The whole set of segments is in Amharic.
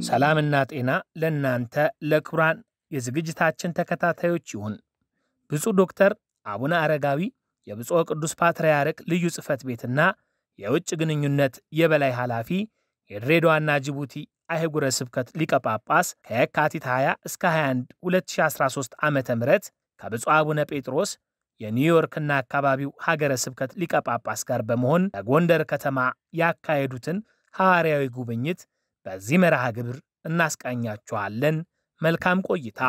ሰላምና ጤና ለእናንተ ለክቡራን የዝግጅታችን ተከታታዮች ይሁን። ብፁዕ ዶክተር አቡነ አረጋዊ የብፁዕ ቅዱስ ፓትርያርክ ልዩ ጽሕፈት ቤትና የውጭ ግንኙነት የበላይ ኃላፊ የድሬዳዋና ጅቡቲ አህጉረ ስብከት ሊቀ ጳጳስ ከየካቲት 20 እስከ 21 2013 ዓ ም ከብፁዕ አቡነ ጴጥሮስ የኒውዮርክና አካባቢው ሀገረ ስብከት ሊቀ ጳጳስ ጋር በመሆን በጎንደር ከተማ ያካሄዱትን ሐዋርያዊ ጉብኝት በዚህ መርሃ ግብር እናስቃኛችኋለን። መልካም ቆይታ።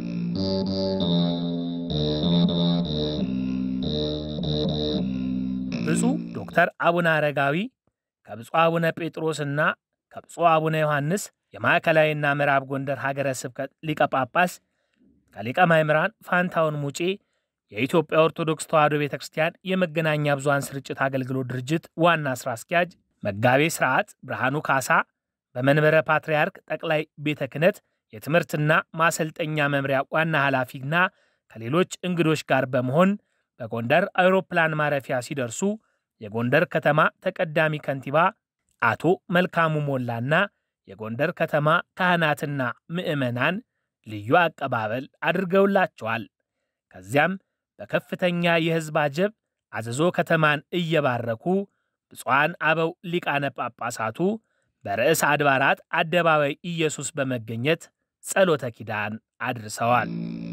ብፁዕ ዶክተር አቡነ አረጋዊ ከብፁዕ አቡነ ጴጥሮስና ከብፁዕ አቡነ ዮሐንስ የማዕከላዊና ምዕራብ ጎንደር ሀገረ ስብከት ሊቀ ጳጳስ ከሊቀ ማእምራን ፋንታውን ሙጬ የኢትዮጵያ ኦርቶዶክስ ተዋሕዶ ቤተ ክርስቲያን የመገናኛ ብዙኃን ስርጭት አገልግሎት ድርጅት ዋና ሥራ አስኪያጅ መጋቤ ሥርዓት ብርሃኑ ካሳ በመንበረ ፓትርያርክ ጠቅላይ ቤተ ክህነት የትምህርትና ማሰልጠኛ መምሪያ ዋና ኃላፊና ከሌሎች እንግዶች ጋር በመሆን በጎንደር አውሮፕላን ማረፊያ ሲደርሱ የጎንደር ከተማ ተቀዳሚ ከንቲባ አቶ መልካሙ ሞላና የጎንደር ከተማ ካህናትና ምዕመናን ልዩ አቀባበል አድርገውላቸዋል። ከዚያም በከፍተኛ የሕዝብ አጀብ አዘዞ ከተማን እየባረኩ ብፁዓን አበው ሊቃነ ጳጳሳቱ በርዕሰ አድባራት አደባባይ ኢየሱስ በመገኘት ጸሎተ ኪዳን አድርሰዋል።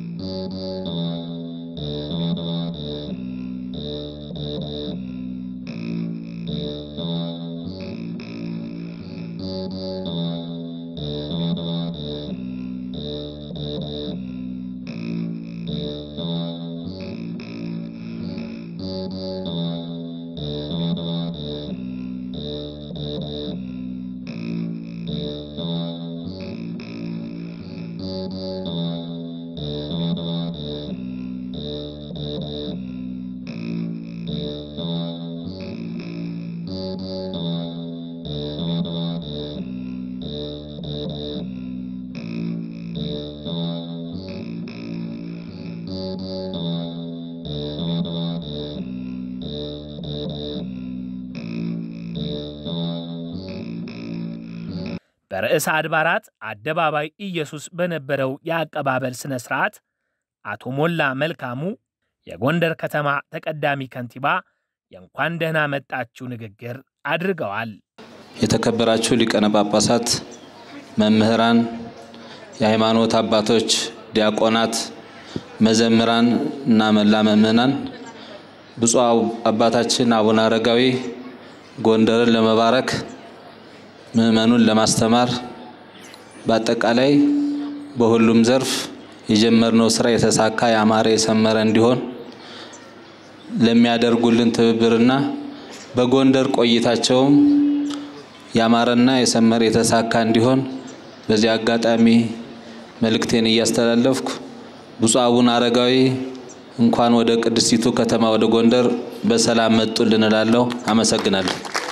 በርዕሰ አድባራት አደባባይ ኢየሱስ በነበረው የአቀባበል ሥነ ሥርዓት አቶ ሞላ መልካሙ የጎንደር ከተማ ተቀዳሚ ከንቲባ የእንኳን ደህና መጣችሁ ንግግር አድርገዋል። የተከበራችሁ ሊቃነ ጳጳሳት፣ መምህራን፣ የሃይማኖት አባቶች፣ ዲያቆናት፣ መዘምራን እና መላ ምእመናን ብፁዕ አባታችን አቡነ አረጋዊ ጎንደርን ለመባረክ ምዕመኑን ለማስተማር በአጠቃላይ በሁሉም ዘርፍ የጀመርነው ስራ የተሳካ ያማረ የሰመረ እንዲሆን ለሚያደርጉልን ትብብርና በጎንደር ቆይታቸውም ያማረና የሰመረ የተሳካ እንዲሆን በዚህ አጋጣሚ መልእክቴን እያስተላለፍኩ ብፁዕ አቡነ አረጋዊ እንኳን ወደ ቅድስቲቱ ከተማ ወደ ጎንደር በሰላም መጡልን እላለሁ። አመሰግናለሁ።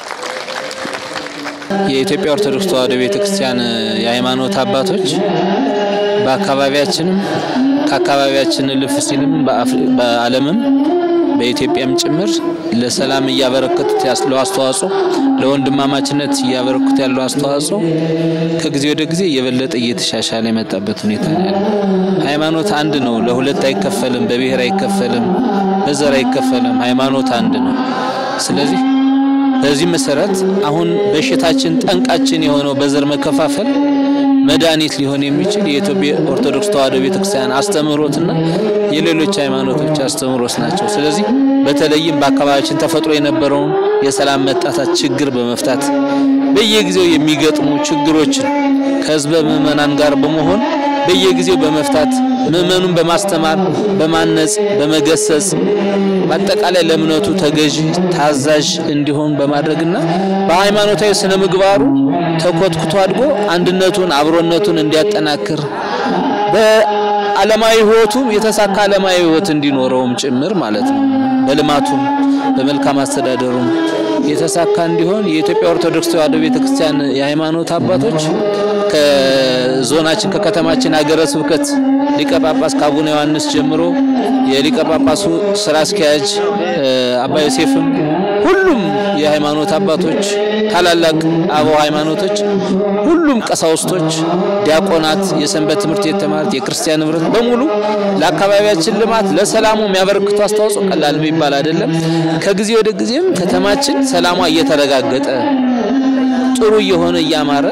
የኢትዮጵያ ኦርቶዶክስ ተዋሕዶ ቤተ ክርስቲያን የሃይማኖት አባቶች በአካባቢያችንም ከአካባቢያችን ልፍ ሲልም በዓለምም በኢትዮጵያም ጭምር ለሰላም እያበረከቱት ያለው አስተዋጽኦ ለወንድማማችነት እያበረከቱት ያለው አስተዋጽኦ ከጊዜ ወደ ጊዜ የበለጠ እየተሻሻለ የመጣበት ሁኔታ ነው ያለው። ሃይማኖት አንድ ነው፣ ለሁለት አይከፈልም፣ በብሔር አይከፈልም፣ በዘር አይከፈልም። ሃይማኖት አንድ ነው። ስለዚህ በዚህ መሰረት አሁን በሽታችን ጠንቃችን የሆነው በዘር መከፋፈል መድኃኒት ሊሆን የሚችል የኢትዮጵያ ኦርቶዶክስ ተዋሕዶ ቤተክርስቲያን አስተምህሮትና የሌሎች ሃይማኖቶች አስተምህሮት ናቸው። ስለዚህ በተለይም በአካባቢያችን ተፈጥሮ የነበረውን የሰላም መጣታት ችግር በመፍታት በየጊዜው የሚገጥሙ ችግሮችን ከህዝበ ምዕመናን ጋር በመሆን በየጊዜው በመፍታት ምዕመኑን በማስተማር በማነጽ በመገሰጽ በአጠቃላይ ለእምነቱ ተገዥ ታዛዥ እንዲሆን በማድረግና በሃይማኖታዊ ስነ ምግባሩ ተኮትኩቶ አድጎ አንድነቱን አብሮነቱን እንዲያጠናክር በዓለማዊ ሕይወቱም የተሳካ ዓለማዊ ሕይወት እንዲኖረውም ጭምር ማለት ነው። በልማቱም በመልካም አስተዳደሩም የተሳካ እንዲሆን የኢትዮጵያ ኦርቶዶክስ ተዋሕዶ ቤተክርስቲያን የሃይማኖት አባቶች ከዞናችን ከከተማችን ሀገረ ስብከት ሊቀ ጳጳስ ከአቡነ ዮሐንስ ጀምሮ የሊቀ ጳጳሱ ስራ አስኪያጅ አባ ዮሴፍም ሁሉም የሃይማኖት አባቶች፣ ታላላቅ አበው ሃይማኖቶች፣ ሁሉም ቀሳውስቶች፣ ዲያቆናት፣ የሰንበት ትምህርት ቤት ተማሪት፣ የክርስቲያን ህብረት በሙሉ ለአካባቢያችን ልማት ለሰላሙ የሚያበረክቱ አስተዋጽኦ ቀላል የሚባል አይደለም። ከጊዜ ወደ ጊዜም ከተማችን ሰላሟ እየተረጋገጠ ጥሩ እየሆነ እያማረ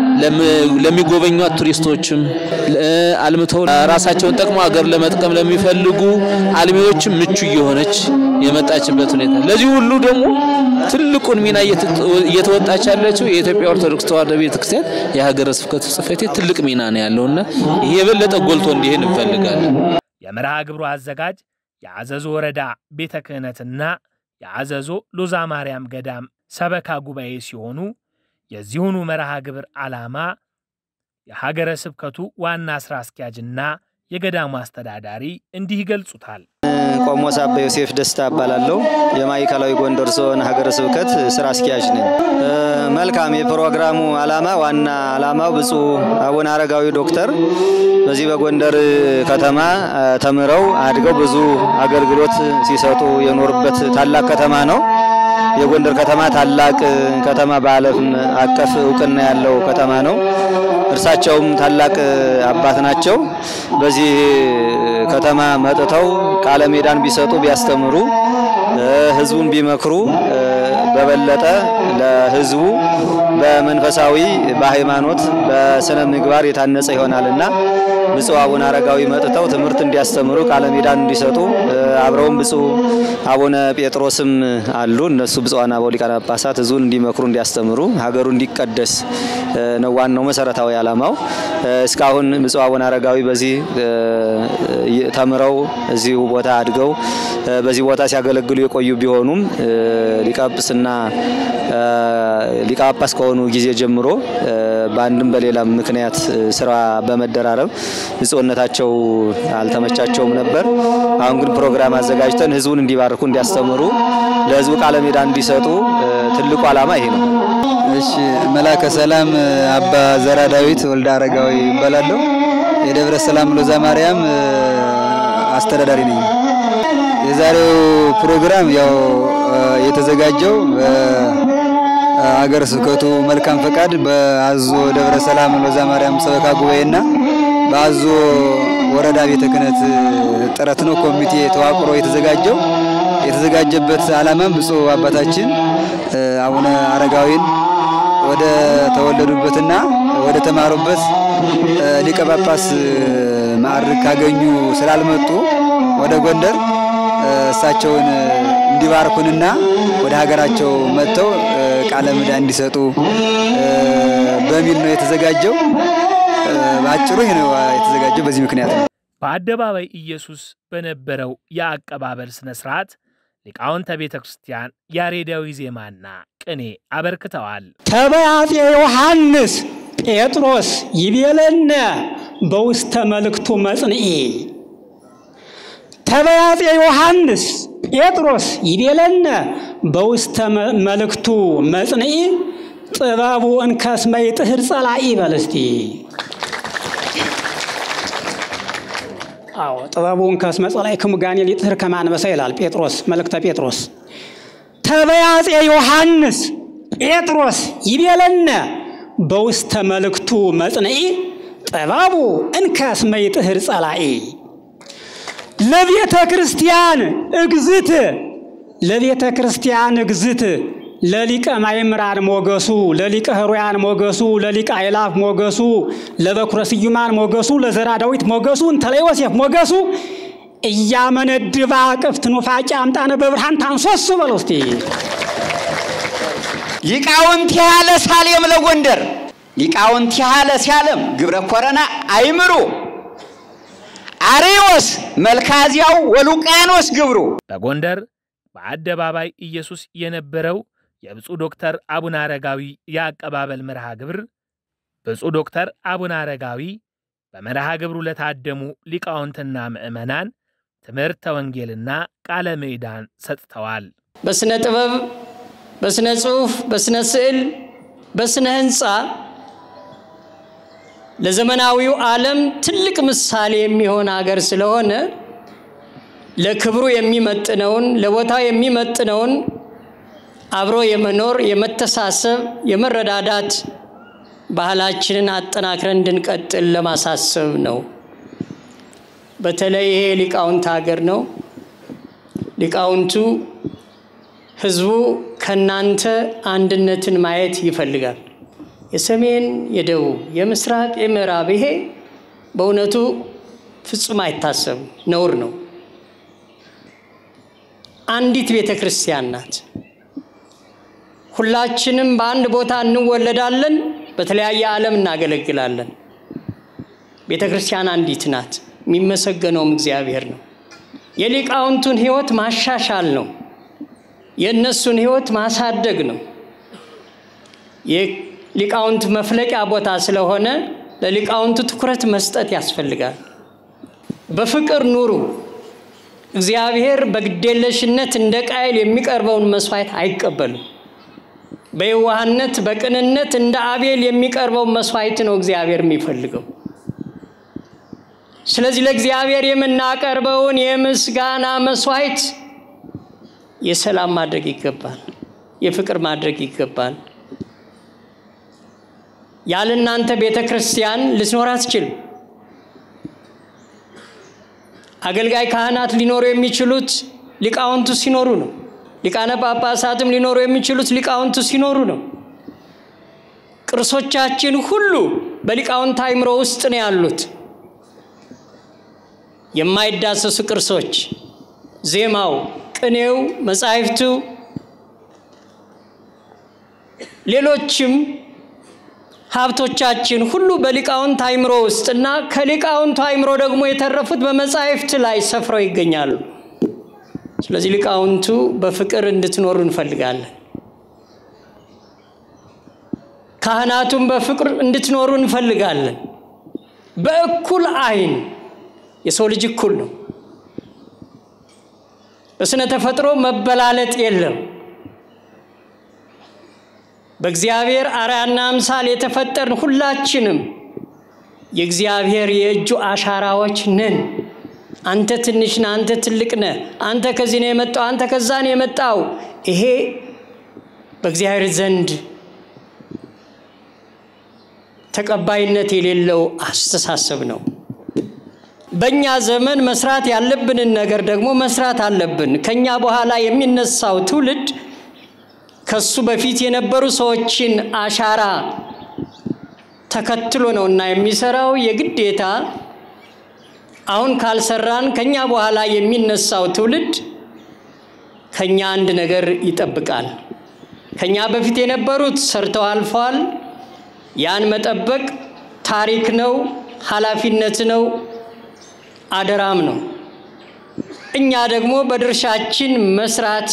ለሚጎበኟት ቱሪስቶችም አልምተው ራሳቸውን ጠቅሞ ሀገር ለመጥቀም ለሚፈልጉ አልሚዎችም ምቹ እየሆነች የመጣችበት ሁኔታ ለዚህ ሁሉ ደግሞ ትልቁን ሚና እየተወጣች ያለችው የኢትዮጵያ ኦርቶዶክስ ተዋሕዶ ቤተክርስቲያን የሀገረ ስብከቱ ጽሕፈት ቤት ትልቅ ሚና ነው ያለውና ይህ የበለጠ ጎልቶ እንዲሄድ እንፈልጋለን። የመርሃ ግብሩ አዘጋጅ የአዘዞ ወረዳ ቤተ ክህነትና የአዘዞ ሎዛ ማርያም ገዳም ሰበካ ጉባኤ ሲሆኑ የዚሁኑ መርሃ ግብር ዓላማ የሀገረ ስብከቱ ዋና ሥራ አስኪያጅና የገዳሙ አስተዳዳሪ እንዲህ ይገልጹታል። ቆሞስ አባ ዮሴፍ ደስታ እባላለሁ። የማዕከላዊ ጎንደር ዞን ሀገረ ስብከት ስራ አስኪያጅ ነኝ። መልካም። የፕሮግራሙ ዓላማ ዋና ዓላማው ብፁዕ አቡነ አረጋዊ ዶክተር በዚህ በጎንደር ከተማ ተምረው አድገው ብዙ አገልግሎት ሲሰጡ የኖሩበት ታላቅ ከተማ ነው። የጎንደር ከተማ ታላቅ ከተማ በዓለም አቀፍ እውቅና ያለው ከተማ ነው። እርሳቸውም ታላቅ አባት ናቸው። በዚህ ከተማ መጥተው ቃለ ሜዳን ቢሰጡ ቢያስተምሩ፣ ሕዝቡን ቢመክሩ በበለጠ ለሕዝቡ በመንፈሳዊ በሃይማኖት በስነ ምግባር የታነጸ ይሆናልና ብፁዕ አቡነ አረጋዊ መጥተው ትምህርት እንዲያስተምሩ ቃለ ሜዳን እንዲሰጡ አብረውም ብፁዕ አቡነ ጴጥሮስም አሉ። እነሱ ብፁዓን አበው ሊቃነ ጳጳሳት ሕዝቡን እንዲመክሩ እንዲያስተምሩ፣ ሀገሩ እንዲቀደስ ነው ዋናው መሰረታዊ ዓላማው። እስካሁን ብፁዕ አቡነ አረጋዊ በዚህ ተምረው እዚሁ ቦታ አድገው በዚህ ቦታ ሲያገለግሉ የቆዩ ቢሆኑም ሊቀ ጵጵስና ሊቀ ጳጳስ ከሆኑ ጊዜ ጀምሮ በአንድም በሌላም ምክንያት ስራ በመደራረብ ብፁዕነታቸው አልተመቻቸውም ነበር። አሁን ግን ፕሮግራም አዘጋጅተን ህዝቡን እንዲባርኩ፣ እንዲያስተምሩ፣ ለህዝቡ ቃለ ሜዳ እንዲሰጡ ትልቁ ዓላማ ይሄ ነው። እሺ መላከ ሰላም አባ ዘራ ዳዊት ወልደ አረጋዊ ይባላለሁ። የደብረ ሰላም ሎዛ ማርያም አስተዳዳሪ ነኝ። የዛሬው ፕሮግራም ያው የተዘጋጀው በሀገረ ስብከቱ መልካም ፈቃድ በአዞ ደብረ ሰላም ሎዛ ማርያም ሰበካ ጉባኤና በአዞ ወረዳ ቤተ ክህነት ጥረት ነው። ኮሚቴ ተዋቅሮ የተዘጋጀው የተዘጋጀበት ዓላማም ብፁዕ አባታችን አቡነ አረጋዊን ወደ ተወለዱበትና ወደ ተማሩበት ሊቀ ጳጳስ ማዕረግ ካገኙ ስላልመጡ ወደ ጎንደር እሳቸውን እንዲባርኩንና ወደ ሀገራቸው መጥተው ቃለ ምዕዳ እንዲሰጡ በሚል ነው የተዘጋጀው። በአጭሩ ይህ ነው የተዘጋጀው። በዚህ ምክንያት ነው። በአደባባይ ኢየሱስ በነበረው የአቀባበል ሥነ ሥርዓት ሊቃውንተ ቤተ ክርስቲያን ያሬዳዊ ዜማና ቅኔ አበርክተዋል። ተበያፄ ዮሐንስ ጴጥሮስ ይቤለነ በውስተ መልእክቱ መጽንዒ ተበያፄ ዮሐንስ ጴጥሮስ ይቤለነ በውስተ መልእክቱ መጽንዒ ጥበቡ እንከስመ ይጥህር ጸላኢ በል እስቲ። አዎ ጥበቡ እንከስመ ጸላኢ ክሙጋኔ ሊጥህር ከማንበሳ ይላል ጴጥሮስ መልእክተ ጴጥሮስ። ተበያፄ ዮሐንስ ጴጥሮስ ይቤለነ በውስተ መልእክቱ መጽንዒ ጥበቡ እንከስመ ይጥህር ጸላኢ ለቤተ ክርስቲያን እግዝት ለቤተ ክርስቲያን እግዝት ለሊቀ ማእምራን ሞገሱ ለሊቀ ሕሩያን ሞገሱ ለሊቀ አእላፍ ሞገሱ ለበኩረ ስዩማን ሞገሱ ለዘራ ዳዊት ሞገሱ እንተለ ዮሴፍ ሞገሱ እያመነድባ ቅፍት ኑፋቄ አምጣነ በብርሃን ታንሶሱ በለው እስቲ ሊቃውንት ያለ ሳሌም ለጎንደር ሊቃውንት ያለ ሲያለም ግብረ ኮረና አይምሩ አሬዎስ መልካዚያው ወሉቃኖስ ግብሩ በጎንደር በአደባባይ ኢየሱስ የነበረው የብፁዕ ዶክተር አቡነ አረጋዊ የአቀባበል መርሃ ግብር ብፁዕ ዶክተር አቡነ አረጋዊ በመርሃ ግብሩ ለታደሙ ሊቃውንትና ምዕመናን ትምህርተ ወንጌልና ቃለ ምዕዳን ሰጥተዋል። በስነ ጥበብ፣ በስነ ጽሑፍ፣ በስነ ስዕል፣ በስነ ህንፃ ለዘመናዊው ዓለም ትልቅ ምሳሌ የሚሆን ሀገር ስለሆነ ለክብሩ የሚመጥነውን ለቦታው የሚመጥነውን አብሮ የመኖር የመተሳሰብ፣ የመረዳዳት ባህላችንን አጠናክረን እንድንቀጥል ለማሳሰብ ነው። በተለይ ይሄ ሊቃውንት ሀገር ነው። ሊቃውንቱ ህዝቡ ከናንተ አንድነትን ማየት ይፈልጋል። የሰሜን፣ የደቡብ፣ የምስራቅ፣ የምዕራብ ይሄ በእውነቱ ፍጹም አይታሰብም፣ ነውር ነው። አንዲት ቤተ ክርስቲያን ናት። ሁላችንም በአንድ ቦታ እንወለዳለን፣ በተለያየ ዓለም እናገለግላለን። ቤተ ክርስቲያን አንዲት ናት። የሚመሰገነውም እግዚአብሔር ነው። የሊቃውንቱን ህይወት ማሻሻል ነው። የእነሱን ህይወት ማሳደግ ነው። የሊቃውንት መፍለቂያ ቦታ ስለሆነ ለሊቃውንቱ ትኩረት መስጠት ያስፈልጋል። በፍቅር ኑሩ። እግዚአብሔር በግዴለሽነት እንደ ቃየል የሚቀርበውን መስዋዕት አይቀበልም። በየዋህነት በቅንነት እንደ አቤል የሚቀርበውን መስዋዕት ነው እግዚአብሔር የሚፈልገው። ስለዚህ ለእግዚአብሔር የምናቀርበውን የምስጋና መስዋዕት የሰላም ማድረግ ይገባል፣ የፍቅር ማድረግ ይገባል። ያለ እናንተ ቤተ ክርስቲያን ልትኖር አትችልም። አገልጋይ ካህናት ሊኖሩ የሚችሉት ሊቃውንቱ ሲኖሩ ነው። ሊቃነ ጳጳሳትም ሊኖሩ የሚችሉት ሊቃውንቱ ሲኖሩ ነው። ቅርሶቻችን ሁሉ በሊቃውንት አእምሮ ውስጥ ነው ያሉት። የማይዳሰሱ ቅርሶች፣ ዜማው፣ ቅኔው፣ መጻሕፍቱ፣ ሌሎችም ሀብቶቻችን ሁሉ በሊቃውንት አእምሮ ውስጥ እና ከሊቃውንቱ አእምሮ ደግሞ የተረፉት በመጻሕፍት ላይ ሰፍረው ይገኛሉ። ስለዚህ ሊቃውንቱ በፍቅር እንድትኖሩ እንፈልጋለን። ካህናቱም በፍቅር እንድትኖሩ እንፈልጋለን። በእኩል አይን የሰው ልጅ እኩል ነው። በስነ ተፈጥሮ መበላለጥ የለም። በእግዚአብሔር አርአያና አምሳል የተፈጠርን ሁላችንም የእግዚአብሔር የእጁ አሻራዎች ነን። አንተ ትንሽ ነህ፣ አንተ ትልቅ ነህ፣ አንተ ከዚህ ነው የመጣው፣ አንተ ከዛ ነው የመጣው። ይሄ በእግዚአብሔር ዘንድ ተቀባይነት የሌለው አስተሳሰብ ነው። በእኛ ዘመን መስራት ያለብንን ነገር ደግሞ መስራት አለብን። ከኛ በኋላ የሚነሳው ትውልድ ከሱ በፊት የነበሩ ሰዎችን አሻራ ተከትሎ ነው እና የሚሰራው የግዴታ አሁን ካልሰራን ከኛ በኋላ የሚነሳው ትውልድ ከኛ አንድ ነገር ይጠብቃል። ከኛ በፊት የነበሩት ሰርተው አልፈዋል። ያን መጠበቅ ታሪክ ነው፣ ኃላፊነት ነው፣ አደራም ነው። እኛ ደግሞ በድርሻችን መስራት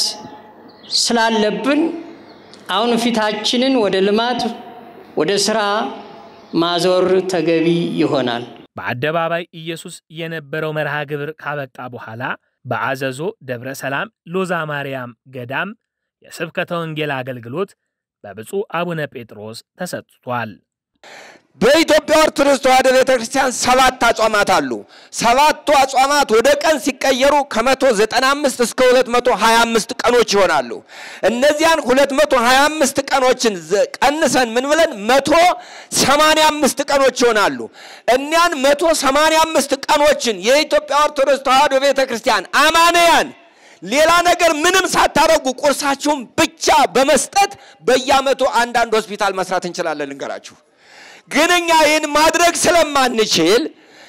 ስላለብን አሁን ፊታችንን ወደ ልማት ወደ ስራ ማዞር ተገቢ ይሆናል። በአደባባይ ኢየሱስ የነበረው መርሃ ግብር ካበቃ በኋላ በአዘዞ ደብረ ሰላም ሎዛ ማርያም ገዳም የስብከተ ወንጌል አገልግሎት በብፁዕ አቡነ ጴጥሮስ ተሰጥቷል። በኢትዮጵያ ኦርቶዶክስ ተዋሕዶ ቤተ ክርስቲያን ሰባት አጽዋማት አሉ። ሰባቱ አጽዋማት ወደ ቀን ሲቀየሩ ከ195 እስከ 225 ቀኖች ይሆናሉ። እነዚያን 225 ቀኖችን ቀንሰን ምን ብለን 185 ቀኖች ይሆናሉ። እኒያን 185 ቀኖችን የኢትዮጵያ ኦርቶዶክስ ተዋሕዶ ቤተ ክርስቲያን አማንያን ሌላ ነገር ምንም ሳታረጉ ቁርሳችሁን ብቻ በመስጠት በየዓመቱ አንዳንድ ሆስፒታል መስራት እንችላለን። ልንገራችሁ ግን እኛ ይህን ማድረግ ስለማንችል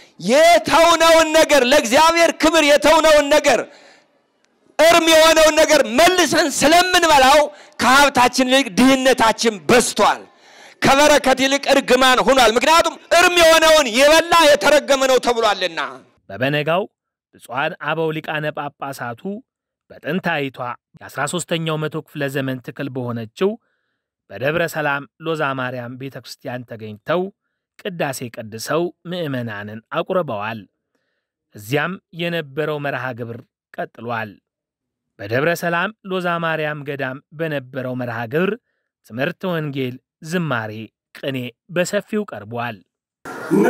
የተውነውን ነገር ለእግዚአብሔር ክብር የተውነውን ነገር እርም የሆነውን ነገር መልሰን ስለምንበላው ከሀብታችን ይልቅ ድህነታችን በዝቷል። ከበረከት ይልቅ እርግማን ሆኗል። ምክንያቱም እርም የሆነውን የበላ የተረገመ ነው ተብሏልና። በበነጋው ብፁዓን አበው ሊቃነ ጳጳሳቱ በጥንታዊቷ የ13ኛው መቶ ክፍለ ዘመን ትክል በሆነችው በደብረ ሰላም ሎዛ ማርያም ቤተ ክርስቲያን ተገኝተው ቅዳሴ ቀድሰው ምዕመናንን አቁርበዋል። እዚያም የነበረው መርሃ ግብር ቀጥሏል። በደብረ ሰላም ሎዛ ማርያም ገዳም በነበረው መርሃ ግብር ትምህርተ ወንጌል፣ ዝማሬ፣ ቅኔ በሰፊው ቀርቧል።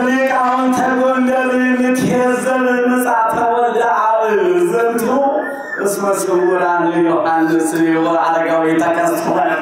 ንሊቃውንተ ጎንደር ንትሄዘብ ምጻተ ወልደ አብ ዘንቱ እስመ ስውራን ዮሐንስ ወአረጋዊ ተከስቶለማ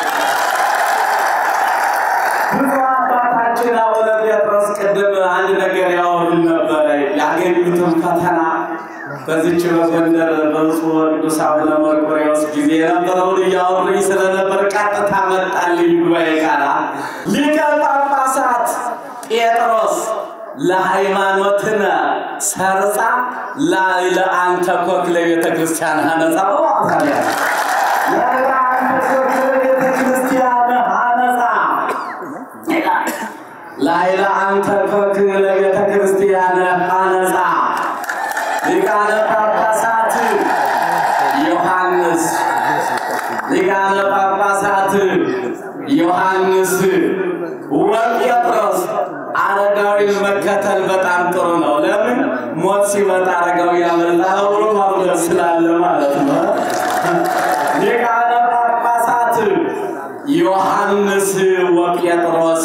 ብዙ አባታችን አቡነ ጴጥሮስ ቅድም አንድ ነገር ያወሩን ነበረ። ያገኙትን ፈተና በዚች በጎንደር በብፁዕ ወቅዱስ አቡነ መርቆሬዎስ ጊዜ የነበረውን እያወሩኝ ስለነበር ቀጥታ መጣልኝ ጉባኤ ቃላ ሊቀ ጳጳሳት ጴጥሮስ ለሃይማኖትነ ሰርጻ ላይ ለአንተ ኮክ ለቤተ ክርስቲያን ሀነጻ ታዲያ ለአንተ ኮክ ለቤተ ክርስቲያን ሀነጻ ላይ ለአንተ ኮክ ለቤተ ክርስቲያን ሀነጻ ሊቃነ ጳጳሳት ዮሐንስ ሊቃነ ጳጳሳት ዮሐንስ ወጴጥሮስ አረጋዊን መከተል በጣም ጥሩ ነው። ለምን ሞት ሲመጣ አረጋዊ ያመልጣል ብሎ ማምለጥ ስላለ ማለት ነው። ሊቃነ ጳጳሳት ዮሐንስ ወጴጥሮስ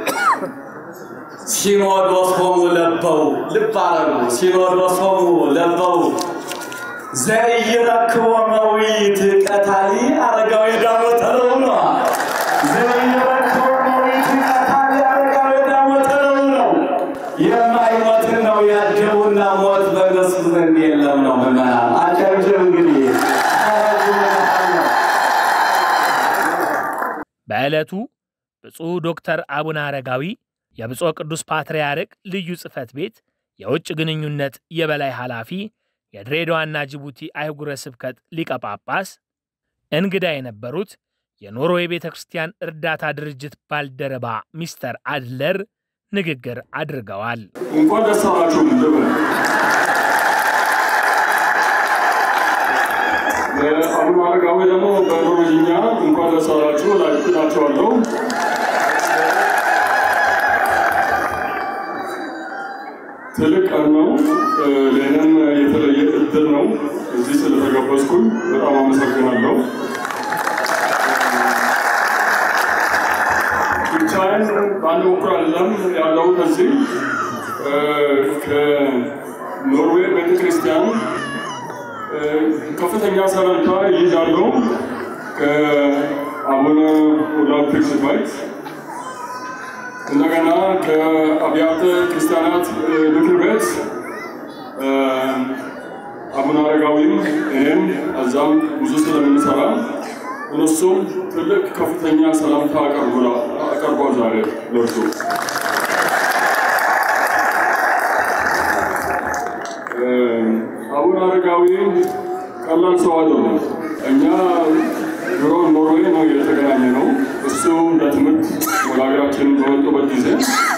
ሲኖዶስ ሆሙ ለበው ልብ አረጉ። ሲኖዶስ ሆሙ ለበው ዘይረክቦ መዊት ቀታሊ አረጋዊ ዳሞት ነው ነው ዘይረክቦ መዊት ቀታሊ አረጋዊ ዳሞት ነው ነው የማይሞትን ነው ያጀቡና ሞት በእነሱ ዘንድ የለም ነው ምዕመናን አጨብጭብ እንግዲህ በዕለቱ ብፁዕ ዶክተር አቡነ አረጋዊ የብፁዕ ቅዱስ ፓትርያርክ ልዩ ጽሕፈት ቤት የውጭ ግንኙነት የበላይ ኃላፊ፣ የድሬዳዋና ጅቡቲ አህጉረ ስብከት ሊቀ ጳጳስ፣ እንግዳ የነበሩት የኖርዌይ ቤተ ክርስቲያን እርዳታ ድርጅት ባልደረባ ሚስተር አድለር ንግግር አድርገዋል። እንኳን ደስ አላችሁ ልበል። አቡነ አረጋዊ ደግሞ በኖርዌይኛ እንኳን ደስ አላችሁ እላችኋለሁ። ትልቅ ቀን ነው። ለእኔም የተለየ እድል ነው። እዚህ ስለተጋበዝኩኝ በጣም አመሰግናለሁ። ብቻዬን በአንድ በኩል አይደለም ያለሁት እዚህ ከኖርዌይ ቤተክርስቲያን ከፍተኛ ሰላምታ ይይዛለሁ ከአቡነ ኦላፍ ትክስባይት እንደገና ከአብያተ ክርስቲያናት ምክር ቤት አቡነ አረጋዊም እኔም እዛም ብዙ ስለምንሰራ እነሱም ትልቅ ከፍተኛ ሰላምታ አቀርቧል ዛሬ ለእርሱ። አቡነ አረጋዊ ቀላል ሰው አይደለም። እኛ ድሮ ኖርዌይ ነው የተገናኘ ነው። እሱ ለትምህርት ወደ ሀገራችን በመጡበት ጊዜ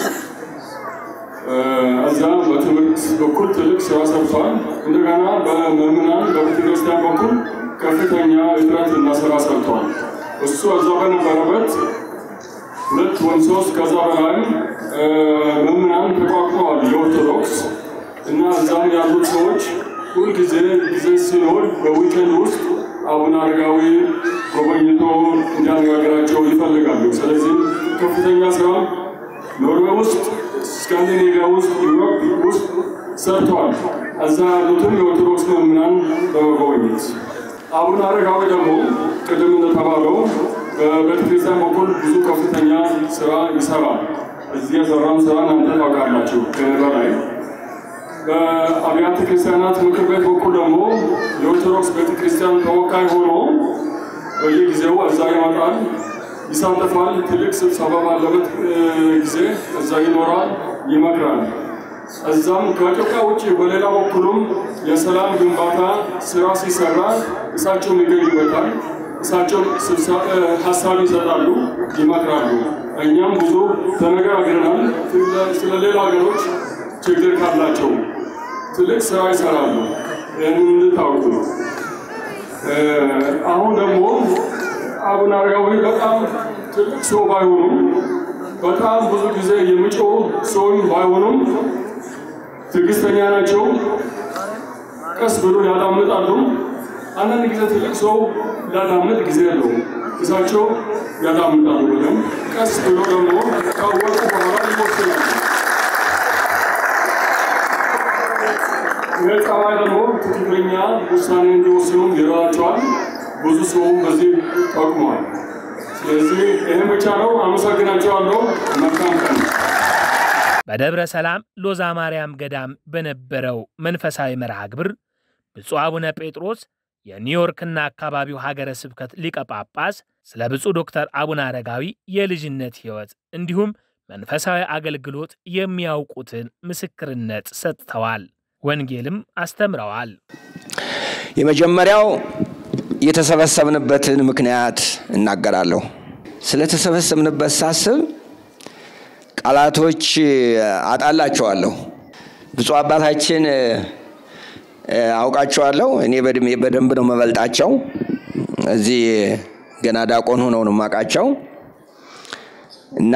እዛ በትምህርት በኩል ትልቅ ስራ ሰርተዋል። እንደገና በምዕመናን በቤተክርስቲያን በኩል ከፍተኛ እጥረት እና ስራ ሰርተዋል። እሱ እዛ በነበረበት ሁለት ወይም ሶስት ከዛ በላይ ምዕመናን ተቋቁመዋል የኦርቶዶክስ እና እዛም ያሉት ሰዎች ሁልጊዜ ጊዜ ሲኖር በዊኬንድ ውስጥ አቡነ አረጋዊ ጎበኝቶ እንዲያነጋግራቸው ይፈልጋሉ። ስለዚህ ከፍተኛ ስራ ኖርዌይ ውስጥ፣ ስካንዲኔቪያ ውስጥ፣ ዩሮፕ ውስጥ ሰርተዋል። እዛ ያሉትን የኦርቶዶክስ ምዕመናን በመጎብኘት አቡነ አረጋዊ ደግሞ ቅድም እንደተባለው በቤተክርስቲያን በኩል ብዙ ከፍተኛ ስራ ይሰራል። እዚህ የሰራውን ስራ እናንተ ታውቃላችሁ ከእኔ በላይ በአብያተ ክርስቲያናት ምክር ቤት በኩል ደግሞ የኦርቶዶክስ ቤተክርስቲያን ተወካይ ሆኖ በየጊዜው እዛ ይመጣል፣ ይሳተፋል። ትልቅ ስብሰባ ባለበት ጊዜ እዛ ይኖራል፣ ይመክራል። እዛም ከኢትዮጵያ ውጭ በሌላ በኩልም የሰላም ግንባታ ስራ ሲሰራ እሳቸውም ይገኙበታል። እሳቸው ሀሳብ ይሰጣሉ፣ ይመክራሉ። እኛም ብዙ ተነጋግረናል ስለ ሌላ ሀገሮች ችግር ካላቸው ትልቅ ስራ ይሰራሉ። ይህንን እንድታውቁ ነው። አሁን ደግሞ አቡነ አረጋዊ በጣም ትልቅ ሰው ባይሆኑም በጣም ብዙ ጊዜ የሚጮው ሰውም ባይሆኑም ትዕግስተኛ ናቸው። ቀስ ብሎ ያዳምጣሉ። አንዳንድ ጊዜ ትልቅ ሰው ሊያዳምጥ ጊዜ የለውም። እሳቸው ያዳምጣሉ በደንብ ቀስ ብሎ ደግሞ ካወቁ በኋላ ይወስናሉ። ይህ ጸባይ ደግሞ ትክክለኛ ውሳኔ እንዲወስኑ ይረዳቸዋል። ብዙ ሰውም በዚህ ጠቅሟል። ስለዚህ ይህን ብቻ ነው። አመሰግናቸዋለሁ። መልካም ቀን። በደብረ ሰላም ሎዛ ማርያም ገዳም በነበረው መንፈሳዊ መርሃ ግብር ብፁዕ አቡነ ጴጥሮስ የኒውዮርክና አካባቢው ሀገረ ስብከት ሊቀ ጳጳስ ስለ ብፁዕ ዶክተር አቡነ አረጋዊ የልጅነት ሕይወት እንዲሁም መንፈሳዊ አገልግሎት የሚያውቁትን ምስክርነት ሰጥተዋል። ወንጌልም አስተምረዋል። የመጀመሪያው የተሰበሰብንበትን ምክንያት እናገራለሁ። ስለተሰበሰብንበት ሳስብ ቃላቶች አጣላቸዋለሁ። ብፁዕ አባታችን አውቃቸዋለሁ። እኔ በእድሜ በደንብ ነው መበልጣቸው። እዚህ ገና ዳቆን ሆነው ነው የማውቃቸው እና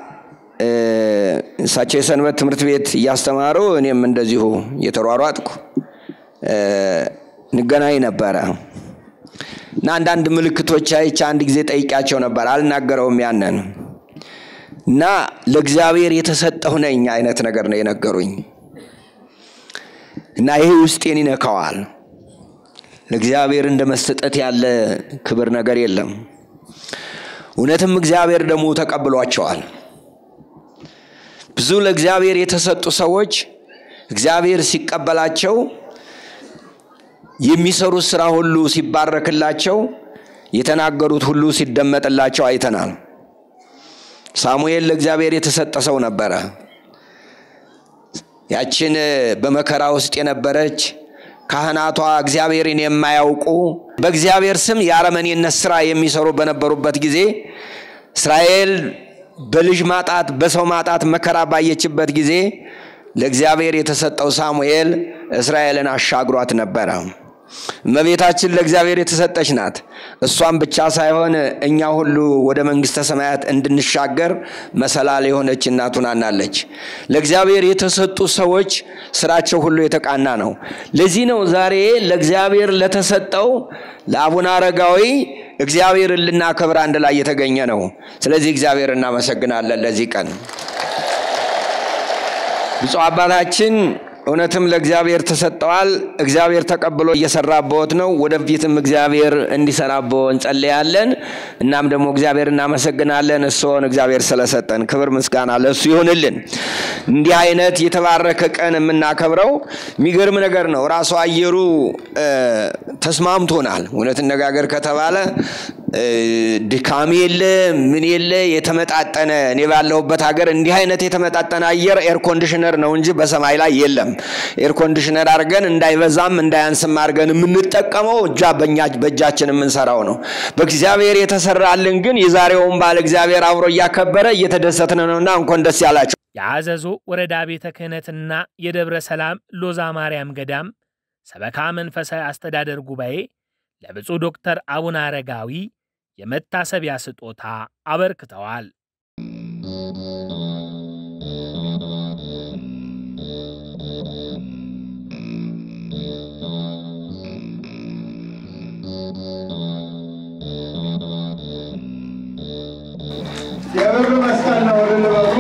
እሳቸው የሰንበት ትምህርት ቤት እያስተማሩ እኔም እንደዚሁ እየተሯሯጥኩ እንገናኝ ነበረ እና አንዳንድ ምልክቶች አይቼ አንድ ጊዜ ጠይቂያቸው ነበር። አልናገረውም ያንን እና ለእግዚአብሔር የተሰጠሁ ነኝ አይነት ነገር ነው የነገሩኝ እና ይሄ ውስጤን ይነካዋል። ለእግዚአብሔር እንደ መሰጠት ያለ ክብር ነገር የለም። እውነትም እግዚአብሔር ደግሞ ተቀብሏቸዋል። ብዙ ለእግዚአብሔር የተሰጡ ሰዎች እግዚአብሔር ሲቀበላቸው የሚሰሩት ስራ ሁሉ ሲባረክላቸው፣ የተናገሩት ሁሉ ሲደመጥላቸው አይተናል። ሳሙኤል ለእግዚአብሔር የተሰጠ ሰው ነበረ። ያችን በመከራ ውስጥ የነበረች ካህናቷ እግዚአብሔርን የማያውቁ በእግዚአብሔር ስም የአረመኔነት ስራ የሚሰሩ በነበሩበት ጊዜ እስራኤል በልጅ ማጣት በሰው ማጣት መከራ ባየችበት ጊዜ ለእግዚአብሔር የተሰጠው ሳሙኤል እስራኤልን አሻግሯት ነበረ። እመቤታችን ለእግዚአብሔር የተሰጠች ናት። እሷም ብቻ ሳይሆን እኛ ሁሉ ወደ መንግስተ ሰማያት እንድንሻገር መሰላል የሆነች እናቱ ናናለች። ለእግዚአብሔር የተሰጡ ሰዎች ስራቸው ሁሉ የተቃና ነው። ለዚህ ነው ዛሬ ለእግዚአብሔር ለተሰጠው ለአቡነ አረጋዊ እግዚአብሔርን ልናከብር አንድ ላይ የተገኘ ነው። ስለዚህ እግዚአብሔር እናመሰግናለን ለዚህ ቀን። ብፁዕ አባታችን እውነትም ለእግዚአብሔር ተሰጠዋል። እግዚአብሔር ተቀብሎ እየሰራበት ነው። ወደፊትም እግዚአብሔር እንዲሰራበው እንጸልያለን። እናም ደግሞ እግዚአብሔር እናመሰግናለን። እርስዎን እግዚአብሔር ስለሰጠን ክብር ምስጋና ለእሱ ይሁንልን። እንዲህ አይነት የተባረከ ቀን የምናከብረው የሚገርም ነገር ነው። ራሱ አየሩ ተስማምቶናል። እውነት ነጋገር ከተባለ ድካም የለ ምን የለ የተመጣጠነ እኔ ባለሁበት ሀገር እንዲህ አይነት የተመጣጠነ አየር ኤር ኮንዲሽነር ነው እንጂ በሰማይ ላይ የለም። ኤር ኮንዲሽነር አድርገን እንዳይበዛም እንዳያንስም አድርገን የምንጠቀመው እጃ በእጃችን የምንሰራው ነው። በእግዚአብሔር የተሰራልን ግን የዛሬውን በዓል እግዚአብሔር አብሮ እያከበረ እየተደሰትን ነውና እንኳን ደስ ያላቸው። የአዘዞ ወረዳ ቤተ ክህነትና የደብረ ሰላም ሎዛ ማርያም ገዳም ሰበካ መንፈሳዊ አስተዳደር ጉባኤ ለብፁዕ ዶክተር አቡነ አረጋዊ የመታሰቢያ ስጦታ አበርክተዋል። የብር መስቀል ነው ልንበሉ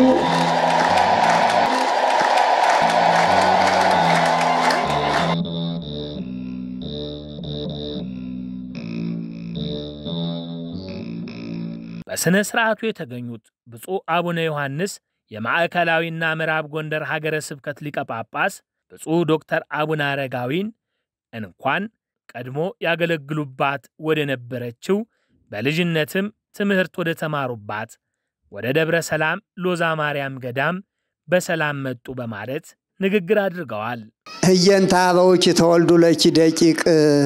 በሥነ ሥርዓቱ የተገኙት ብፁዕ አቡነ ዮሐንስ የማዕከላዊና ምዕራብ ጎንደር ሀገረ ስብከት ሊቀ ጳጳስ ብፁዕ ዶክተር አቡነ አረጋዊን እንኳን ቀድሞ ያገለግሉባት ወደ ነበረችው በልጅነትም ትምህርት ወደ ተማሩባት ወደ ደብረ ሰላም ሎዛ ማርያም ገዳም በሰላም መጡ በማለት ንግግር አድርገዋል። ህየንተ አበውኪ ተወልዱ ለኪ ደቂቅ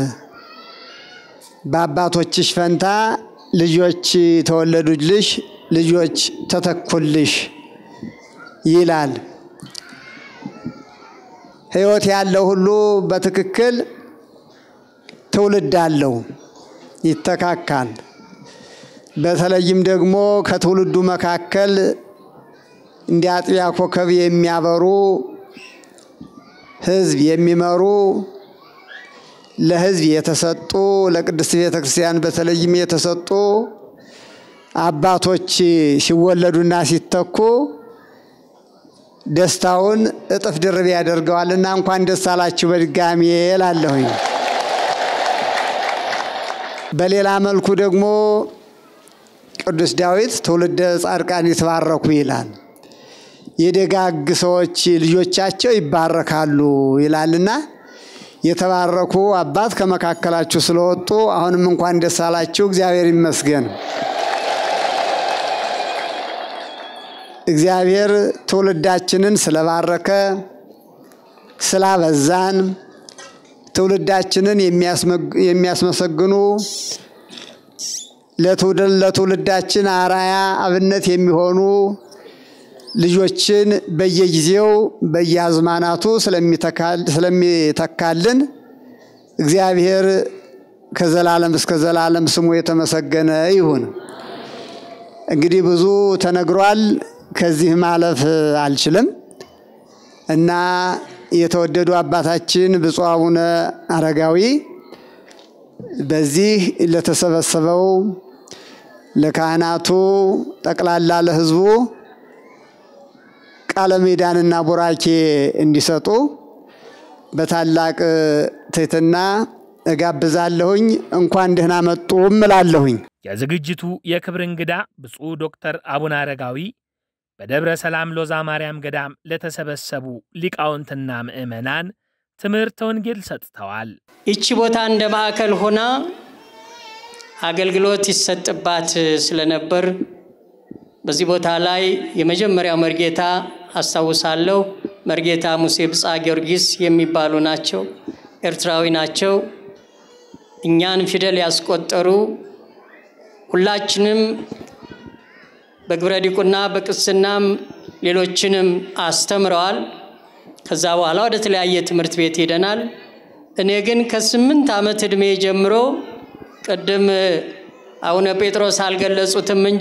በአባቶችሽ ፈንታ ልጆች ተወለዱልሽ፣ ልጆች ተተኩልሽ ይላል። ህይወት ያለው ሁሉ በትክክል ትውልድ አለው፣ ይተካካል። በተለይም ደግሞ ከትውልዱ መካከል እንደ አጥቢያ ኮከብ የሚያበሩ ህዝብ የሚመሩ ለህዝብ የተሰጡ ለቅድስት ቤተ ክርስቲያን በተለይም የተሰጡ አባቶች ሲወለዱና ሲተኩ ደስታውን እጥፍ ድርብ ያደርገዋልና እንኳን ደስ አላችሁ በድጋሜ እላለሁኝ። በሌላ መልኩ ደግሞ ቅዱስ ዳዊት ትውልደ ጻድቃን ይትባረኩ ይላል። የደጋግ ሰዎች ልጆቻቸው ይባረካሉ ይላልና የተባረኩ አባት ከመካከላችሁ ስለወጡ አሁንም እንኳን ደስ አላችሁ፣ እግዚአብሔር ይመስገን። እግዚአብሔር ትውልዳችንን ስለባረከ ስላበዛን ትውልዳችንን የሚያስመሰግኑ ለትውልዳችን አራያ አብነት የሚሆኑ ልጆችን በየጊዜው በየአዝማናቱ ስለሚተካልን እግዚአብሔር ከዘላለም እስከ ዘላለም ስሙ የተመሰገነ ይሁን። እንግዲህ ብዙ ተነግሯል። ከዚህ ማለፍ አልችልም እና የተወደዱ አባታችን ብፁዕ አቡነ አረጋዊ በዚህ ለተሰበሰበው ለካህናቱ ጠቅላላ ለሕዝቡ ቃለ ምዕዳንና ቡራኬ እንዲሰጡ በታላቅ ትህትና እጋብዛለሁኝ። እንኳን ደህና መጡ እላለሁኝ። የዝግጅቱ የክብር እንግዳ ብፁዕ ዶክተር አቡነ አረጋዊ በደብረ ሰላም ሎዛ ማርያም ገዳም ለተሰበሰቡ ሊቃውንትና ምዕመናን ትምህርተ ወንጌል ሰጥተዋል። ይቺ ቦታ እንደ ማዕከል ሆና አገልግሎት ይሰጥባት ስለነበር በዚህ ቦታ ላይ የመጀመሪያው መርጌታ አስታውሳለሁ። መርጌታ ሙሴ ብጻ ጊዮርጊስ የሚባሉ ናቸው። ኤርትራዊ ናቸው። እኛን ፊደል ያስቆጠሩ ሁላችንም በግብረ ዲቁና በቅስናም ሌሎችንም አስተምረዋል። ከዛ በኋላ ወደ ተለያየ ትምህርት ቤት ሄደናል። እኔ ግን ከስምንት ዓመት ዕድሜ ጀምሮ ቅድም አቡነ ጴጥሮስ አልገለጹትም እንጂ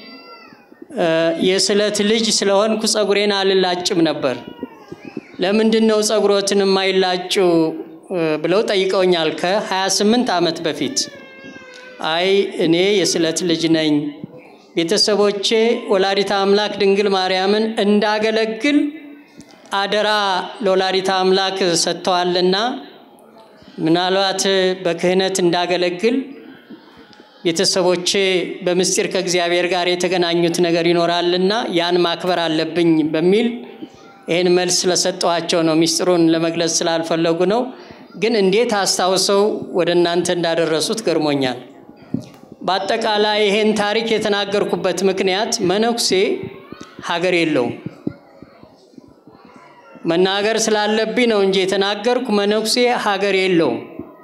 የስለት ልጅ ስለሆንኩ ጸጉሬን አልላጭም ነበር። ለምንድን ነው ጸጉሮትን የማይላጩ ብለው ጠይቀውኛል ከ28 ዓመት በፊት። አይ እኔ የስለት ልጅ ነኝ፣ ቤተሰቦቼ ወላዲታ አምላክ ድንግል ማርያምን እንዳገለግል አደራ ለወላዲታ አምላክ ሰጥተዋልና ምናልባት በክህነት እንዳገለግል ቤተሰቦቼ በምስጢር ከእግዚአብሔር ጋር የተገናኙት ነገር ይኖራልና ያን ማክበር አለብኝ በሚል ይህን መልስ ስለሰጠኋቸው ነው። ሚስጥሩን ለመግለጽ ስላልፈለጉ ነው። ግን እንዴት አስታውሰው ወደ እናንተ እንዳደረሱት ገርሞኛል። በአጠቃላይ ይሄን ታሪክ የተናገርኩበት ምክንያት መነኩሴ ሀገር የለውም። መናገር ስላለብኝ ነው እንጂ የተናገርኩ መነኩሴ ሀገር የለውም።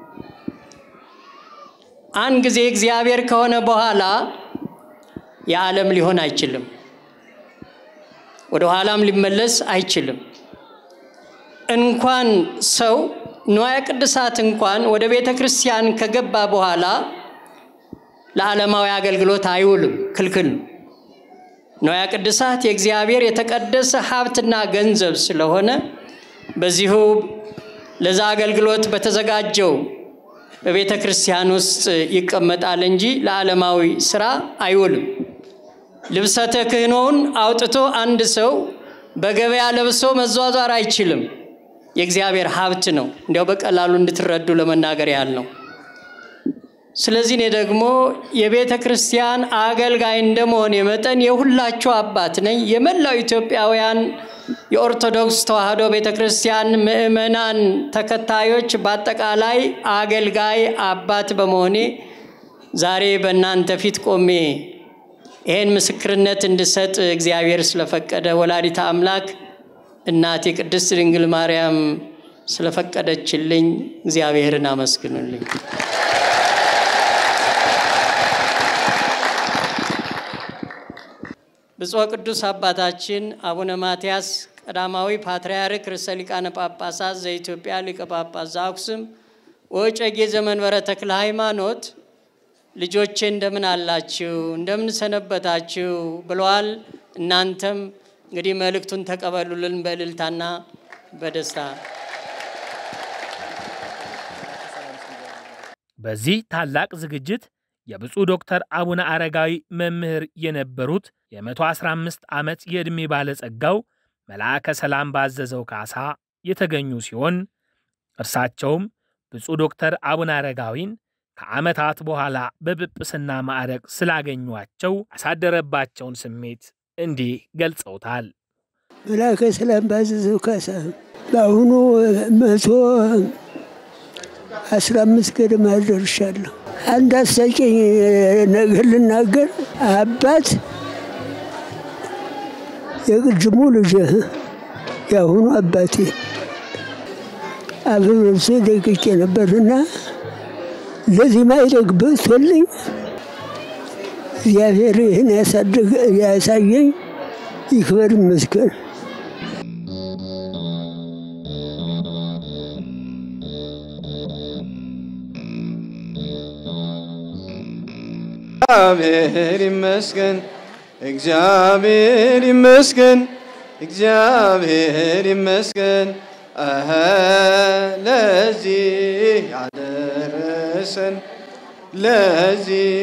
አንድ ጊዜ እግዚአብሔር ከሆነ በኋላ የዓለም ሊሆን አይችልም። ወደ ኋላም ሊመለስ አይችልም። እንኳን ሰው ንዋየ ቅድሳት እንኳን ወደ ቤተ ክርስቲያን ከገባ በኋላ ለዓለማዊ አገልግሎት አይውልም፣ ክልክል ነው። ንዋየ ቅድሳት የእግዚአብሔር የተቀደሰ ሀብትና ገንዘብ ስለሆነ በዚሁ ለዛ አገልግሎት በተዘጋጀው በቤተ ክርስቲያን ውስጥ ይቀመጣል እንጂ ለዓለማዊ ስራ አይውልም። ልብሰተ ክህኖውን አውጥቶ አንድ ሰው በገበያ ለብሶ መዟዟር አይችልም። የእግዚአብሔር ሀብት ነው። እንዲያው በቀላሉ እንድትረዱ ለመናገር ያህል ነው። ስለዚህ እኔ ደግሞ የቤተ ክርስቲያን አገልጋይ እንደመሆን መጠን የሁላችሁ አባት ነኝ። የመላው ኢትዮጵያውያን የኦርቶዶክስ ተዋሕዶ ቤተ ክርስቲያን ምእመናን ተከታዮች በአጠቃላይ አገልጋይ አባት በመሆኔ ዛሬ በእናንተ ፊት ቆሜ ይህን ምስክርነት እንድሰጥ እግዚአብሔር ስለፈቀደ ወላዲተ አምላክ እናቴ ቅድስት ድንግል ማርያም ስለፈቀደችልኝ እግዚአብሔርን አመስግኑልኝ። ብፁዕ ቅዱስ አባታችን አቡነ ማትያስ ቀዳማዊ ፓትርያርክ ርዕሰ ሊቃነ ጳጳሳት ዘኢትዮጵያ ሊቀ ጳጳስ ዘአክሱም ወዕጨጌ ዘመንበረ ተክለ ሃይማኖት ልጆቼ እንደምን አላችሁ? እንደምን ሰነበታችሁ? ብለዋል። እናንተም እንግዲህ መልእክቱን ተቀበሉልን በእልልታና በደስታ። በዚህ ታላቅ ዝግጅት የብፁዕ ዶክተር አቡነ አረጋዊ መምህር የነበሩት የ115 ዓመት የዕድሜ ባለጸጋው መልአከ ሰላም ባዘዘው ካሳ የተገኙ ሲሆን እርሳቸውም ብፁዕ ዶክተር አቡነ አረጋዊን ከዓመታት በኋላ በጵጵስና ማዕረግ ስላገኟቸው ያሳደረባቸውን ስሜት እንዲህ ገልጸውታል። መልአከ ሰላም ባዘዘው ካሳ በአሁኑ መቶ አስራ አምስት ገደማ ደርሻለሁ። አንድ አስቂኝ ነገር ልናገር። አባት የቅድሙ ልጅ የአሁኑ አባቴ አብሮ ነፍሴ ደቅቄ ነበርና ለዚህ ማይደግ በቶልኝ እግዚአብሔር ይህን ያሳየኝ ይክበር ይመስገን። እግዚአብሔር ይመስገን፣ እግዚአብሔር ይመስገን፣ እግዚአብሔር ይመስገን አሀ ለዚህ ያደረሰን ለዚህ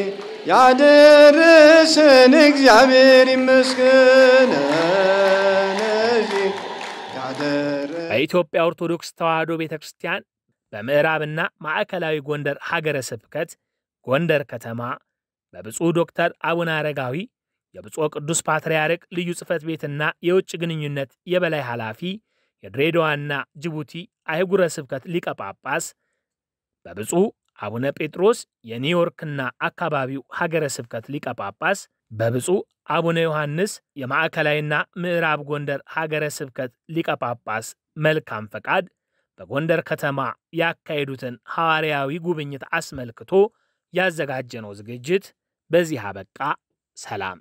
ያደረሰን እግዚአብሔር ይመስገን ለዚህ ያደረሰን በኢትዮጵያ ኦርቶዶክስ ተዋሕዶ ቤተ ክርስቲያን በምዕራብና ማዕከላዊ ጎንደር ሀገረ ስብከት ጎንደር ከተማ በብፁዕ ዶክተር አቡነ አረጋዊ የብፁዕ ቅዱስ ፓትርያርክ ልዩ ጽሕፈት ቤትና የውጭ ግንኙነት የበላይ ኃላፊ የድሬዳዋና ጅቡቲ አህጉረ ስብከት ሊቀ ጳጳስ በብፁዕ አቡነ ጴጥሮስ የኒውዮርክና አካባቢው ሀገረ ስብከት ሊቀ ጳጳስ በብፁዕ አቡነ ዮሐንስ የማዕከላዊና ምዕራብ ጎንደር ሀገረ ስብከት ሊቀ ጳጳስ መልካም ፈቃድ በጎንደር ከተማ ያካሄዱትን ሐዋርያዊ ጉብኝት አስመልክቶ ያዘጋጀነው ዝግጅት በዚህ አበቃ። ሰላም።